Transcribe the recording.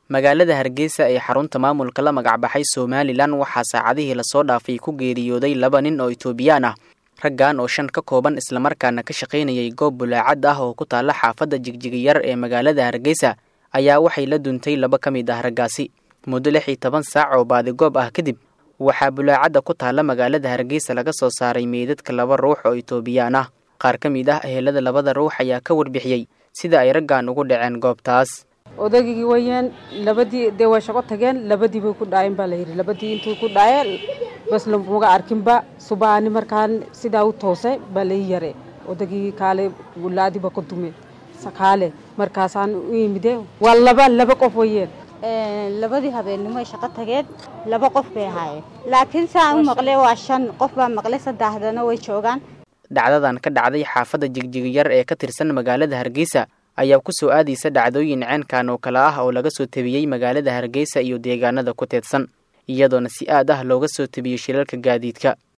magaalada hargeysa ee xarunta maamulka la magacbaxay somalilan waxaa saacadihii lasoo dhaafay ku geeriyooday laba nin oo itoobiyaan ah raggan oo shan ka kooban islamarkaana ka shaqaynayay goob bulaacad ah oo ku taalla xaafadda jigjigiyar ee magaalada hargeysa ayaa waxay la duntay laba ka mid ah raggaasi muddo lix iyo toban saac oo baadigoob ah kadib waxaa bulaacadda ku taalla magaalada hargeysa laga soo saaray meydadka laba ruux oo itoobiyaan ah qaar ka mid ah ehelada labada ruux ayaa ka warbixiyey sida ay raggan ugu dhaceen goobtaas odaygii wayaan labadii dee way shaqo tageen labadii bay ku dhaayeen baa layidhi labadii intuu ku dhaaye bas lamaga arkinba subaani markaan sidaa u toosay baa lai yare odaygii kaale laadiba ka dume kaale markaasaan u yimide waa laba laba qof wayeen labadii habeennimo ay shaqo tageen laba qof bay ahaayeen laakiin saan u maqlay waa shan qof baa maqlay saddexdana way joogaan dhacdadan ka dhacday xaafadda jigjigiyar ee ka tirsan magaalada hargeysa ayaa ku soo aadaysa dhacdooyin ceenkan oo kale ah oo laga soo tebiyey magaalada hargeysa iyo deegaanada ku teedsan iyadoona si aad ah looga soo tebiyey shilalka gaadiidka